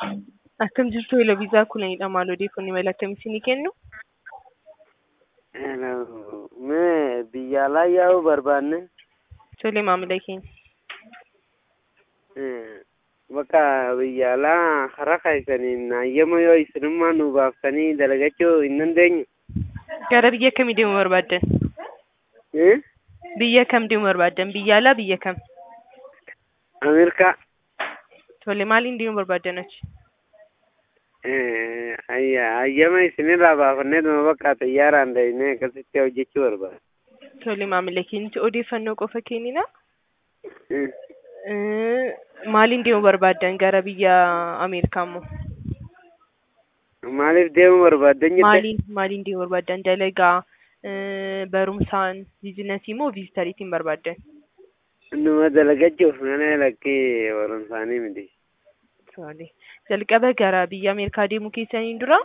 Akkam jirtu hela viizaa kunidha maal odeeffannoo mala akkamii isinii kennu? Mee biyya alaa yaa'uu barbaanne Tole maamila keenya. bakka biyya alaa karaa keessaniin hayyama yoo isinummaa nu baaftanii dalagachuu hin dandeenyu. Gara biyya kamii deemuu barbaaddan? Biyya kam deemuu barbaaddan? Biyya alaa biyya kam? Ameerikaa. Tole maaliin deemuu barbaaddan achi? hayyama isinirraa baafannee dhuma bakka xiyyaaraan deemnee akkasitti hojjechuu barbaada. Tole maamila keenyatti odeeffannoo qofa kennina. Maaliin deemuu barbaaddan gara biyya Ameerikaa immoo? Maaliif deemuu barbaaddan jette? Maaliin maaliin deemuu barbaaddan? Dalagaa, barumsaan, biizinasii moo viizitariitiin barbaaddan? Numa dalagachuuf mana lakkee barumsaanii miti. Tole. Jalqaba gara biyya Ameerikaa deemuu keessaniin dura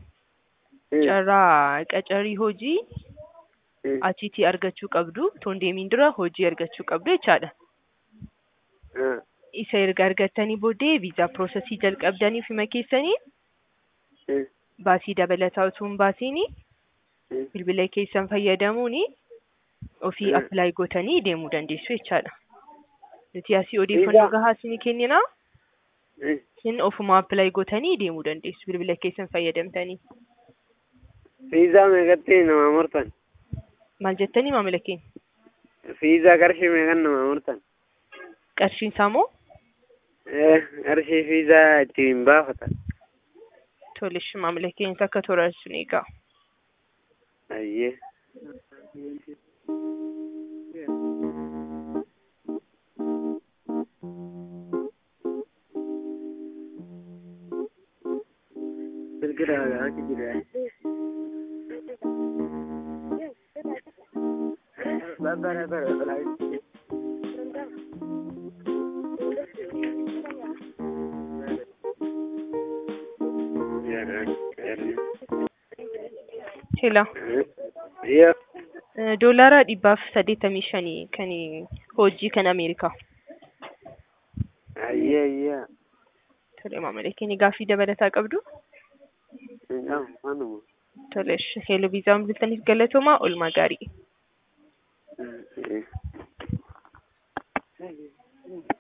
carraa qacarii hojii achiitii argachuu qabdu. Toon deemiin dura hojii argachuu qabdu jechaadha. Isa erga argattanii booddee viizaa piroosesii jalqabdanii fi keessanii baasii dabalataa utuu hin baasiin bilbila keessan fayyadamuun ofii appilaayi gootanii deemuu dandeessu jechaadha. Nuti asii odeeffannoo gahaa isinii kennina. Isin ofuma appilaayi gootanii deemuu dandeessu bilbila keessan fayyadamtanii. Viizaa meeqatti nama murtan? Maal jettanii maamila keenya? Viizaa qarshii meeqan nama murtan? Qarshiin isaa moo? Qarshii viizaa ittiin baafatan. Tole maamila keenya akka toora sun eegaa. Ayyee. Bilbilaan achi jira. Bara bara bara. Hela. Yoo. Doolaara dhibbaaf saddeettamii shanii kan hojii kan Ameerikaa. Ayyee ayyee. Tole maamila keenya gaaffii dabalataa qabdu. Manuma. Tole heeloo viizaan bilbiltaniif galatoomaa oolmaa gaarii.